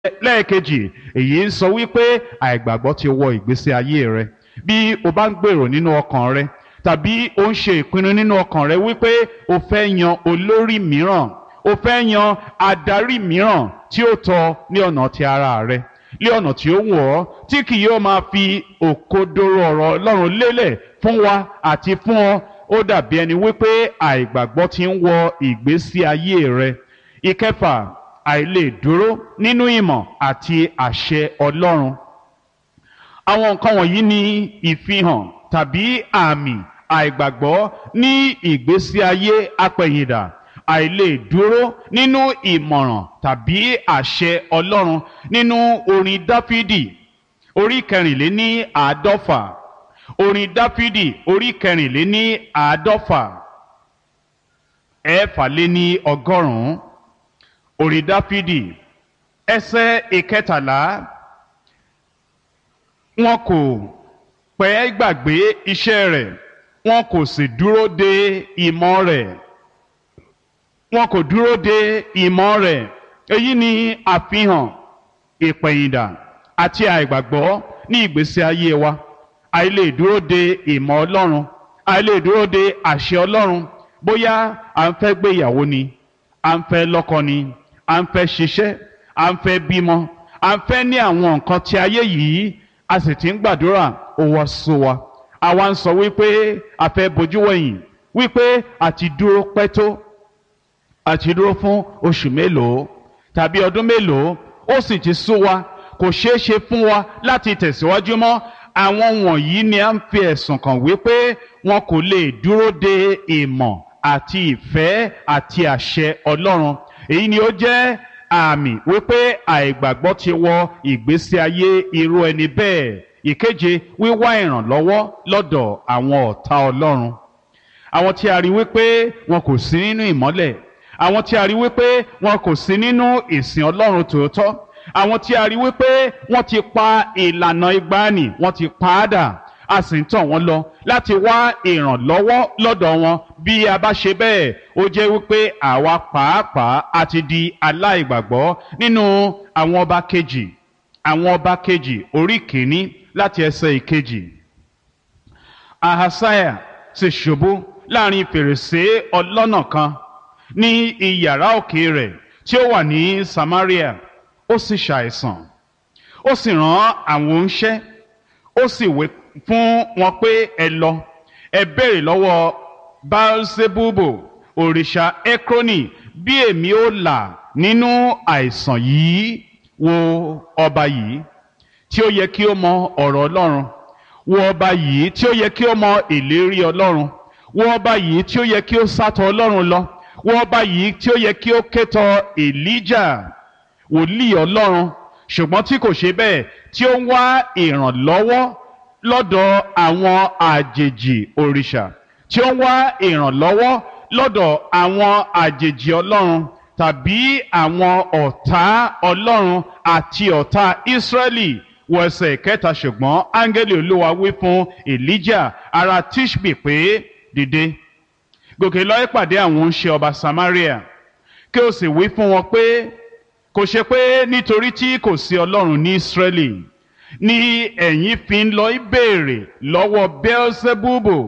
lẹ́ẹ̀kejì èyí ń sọ wípé àìgbàgbọ́ ti wọ ìgbésí ayé rẹ bí o bá ń gbèrò nínú ọkàn rẹ tàbí o ń ṣe ìpinnu nínú ọkàn rẹ wípé o fẹ́ yan olórí mìíràn o fẹ́ yan adarí mìíràn tí ó tọ́ ní ọ̀nà ti ara rẹ ní ọ̀nà tí ó wù ọ́ tí kì yóò máa fi òkodoro ọ̀rọ̀ Ọlọ́run lélẹ̀ fún wa àti fún ọ ó dàbí ẹni wípé àìgbàgbọ́ ti ń wọ ìgbésí ayé rẹ ìkẹfà àìlè dúró nínú ìmọ̀ àti àṣẹ Ọlọ́run àwọn nǹkan wọ̀nyí ni ìfihàn tàbí àmì àìgbàgbọ́ ní ìgbésí ayé apẹ̀yìndà àìlè dúró nínú ìmọ̀ràn tàbí àṣẹ Ọlọ́run nínú orin Dáfídì orí kẹrìnléní àádọ́fà orin Dáfídì orí kẹrìnléní àádọ́fà ẹ̀ẹ́fàléní ọgọ́rùn-ún orin Dáfídì ẹsẹ̀ ìkẹtàlá wọn kò pẹ́ gbàgbé iṣẹ́ rẹ̀ wọn kò sì dúró de ìmọ̀ rẹ̀ wọn kò dúró de ìmọ̀ rẹ̀ èyí ni àfihàn ìpẹ̀yìndà àti àìgbàgbọ́ ní ìgbésí ayé wa àìlè dúró de ìmọ̀ Ọlọ́run àìlè dúró de àṣẹ Ọlọ́run bóyá à ń fẹ́ gbéyàwó ni à ń fẹ́ lọ́kọ ni à ń fẹ́ ṣiṣẹ́ à ń fẹ́ bímọ à ń fẹ́ ní àwọn nǹkan tí ayé yìí a sì ti ń gbàdúrà ó wá sú wa àwa ń sọ wípé a fẹ́ bojú wẹ̀yìn wípé àti dúró pẹ́ tó àti dúró fún oṣù mélòó tàbí ọdún mélòó ó sì ti sú wa kò ṣeé ṣe fún wa láti tẹ̀síwájú mọ́ àwọn wọ̀nyí ni a ń fi ẹ̀sùn kàn wípé wọn kò lè dúró de ìmọ̀ àti ìfẹ́ àti àṣẹ Ọlọ́run èyí ni ó jẹ́ àmì wípé àìgbàgbọ́ ti wọ ìgbésí ayé irú ẹni bẹ́ẹ̀ ìkeje wíwá ìrànlọ́wọ́ lọ́dọ̀ àwọn ọ̀tá Ọlọ́run àwọn tí a rí wípé wọn kò sí nínú ìmọ́lẹ̀ àwọn tí a rí wípé wọn kò sí nínú ìsìn Ọlọ́run tòótọ́ àwọn tí a rí wípé wọ́n ti pa ìlànà ìgbàanì wọ́n ti pa á dà a sì ń tàn wọ́n lọ láti wá ìrànlọ́wọ́ lọ́dọ̀ wọn bí a bá ṣe bẹ́ẹ̀ ó jẹ́ wípé àwa pàápàá a ti di aláìgbàgbọ́ nínú àwọn ọba kejì àwọn ọba kejì orí kìíní láti ẹsẹ̀ ìkejì ahasaya sì ṣubú láàrin fèrèsé ọlọ́nà kan ní iyàrá òkè rẹ̀ tí ó wà ní Samaria ó sì ṣàìsàn ó sì rán àwọn oníṣẹ́ ó sì wé fún wọn pé ẹ lọ ẹ béèrè lọ́wọ́ Baalsebubo òrìṣà Ekroni bí èmi ó là nínú àìsàn yìí wo ọba yìí tí ó yẹ kí ó mọ ọ̀rọ̀ Ọlọ́run wo ọba yìí tí ó yẹ kí ó mọ ìlérí Ọlọ́run wo ọba yìí tí ó yẹ kí ó sátọ̀ Ọlọ́run lọ wo ọba yìí tí ó yẹ kí ó kétọ̀ Elijah wòlíì Ọlọ́run ṣùgbọ́n tí kò ṣe bẹ́ẹ̀ tí ó ń wá ìrànlọ́wọ́ lọ́dọ̀ àwọn àjèjì òrìṣà tí ó ń wá ìrànlọ́wọ́ lọ́dọ̀ àwọn àjèjì Ọlọ́run tàbí àwọn ọ̀tá Ọlọ́run àti ọ̀tá Ísírẹ́lì wọ ẹsẹ̀ kẹta ṣùgbọ́n áńgẹ́lì Olúwa wí fún Elijah ará Tishbi pé dìde gòkè lọ ìpàdé àwọn oníṣẹ́ ọba Samaria kí o sì wí fún wọn pé kò ṣe pé nítorí tí kò sí ọlọ́run ní Ísírẹ́lì ni ẹ̀yin fi ń lọ ìbéèrè lọ́wọ́ Beelzebubu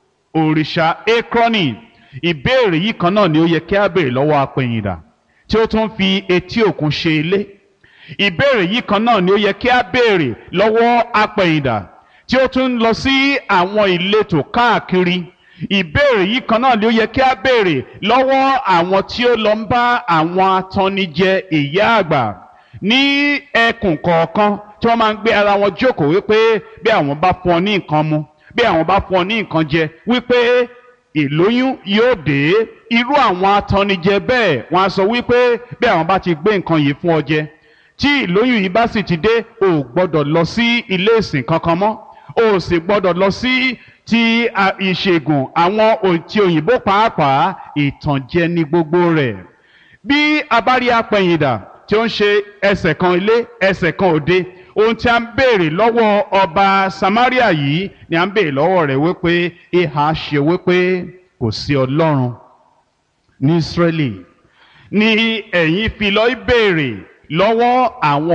òrìṣà Ekroni ìbéèrè yìí kan náà ni ó yẹ kí a béèrè lọ́wọ́ apẹ̀yìndà tí ó tún fi etí òkun ṣe ilé ìbéèrè yìí kan náà ni ó yẹ kí a béèrè lọ́wọ́ apẹ̀yìndà tí ó tún lọ sí àwọn ìletò káàkiri ìbéèrè yìí kan náà ni ó yẹ kí a béèrè lọ́wọ́ àwọn tí ó lọ ń bá àwọn atannijẹ ìyá àgbà ní ẹkùn kọ̀ọ̀kan tí wọ́n máa ń gbé ara wọn jókòó wípé bí àwọn bá fún ọ ní nǹkan mu bí àwọn bá fún ọ ní nǹkan jẹ wípé ìlóyún yóò dé irú àwọn atannijẹ bẹ́ẹ̀ wọ́n á sọ wípé bí àwọn bá ti gbé nǹkan yìí fún ọ jẹ tí ìlóyún yìí bá sì ti dé o ò gbọ́dọ̀ lọ sí ilé ìsìn kankan mọ́ o ò sì gbọ́dọ̀ lọ sí ti ìṣègùn àwọn ti òyìnbó pàápàá ìtànjẹ ní gbogbo rẹ̀ bí a bá rí apẹ̀yìndà tí ó ń ṣe ẹsẹ̀ kan ilé ẹsẹ̀ kan òde ohun tí a ń béèrè lọ́wọ́ ọba Samaria yìí ni a ń béèrè lọ́wọ́ rẹ̀ wípé ìhà ṣe wípé kò sí Ọlọ́run ní Ísírẹ́lì ni ẹ̀yin fi lọ béèrè lọ́wọ́ àwọn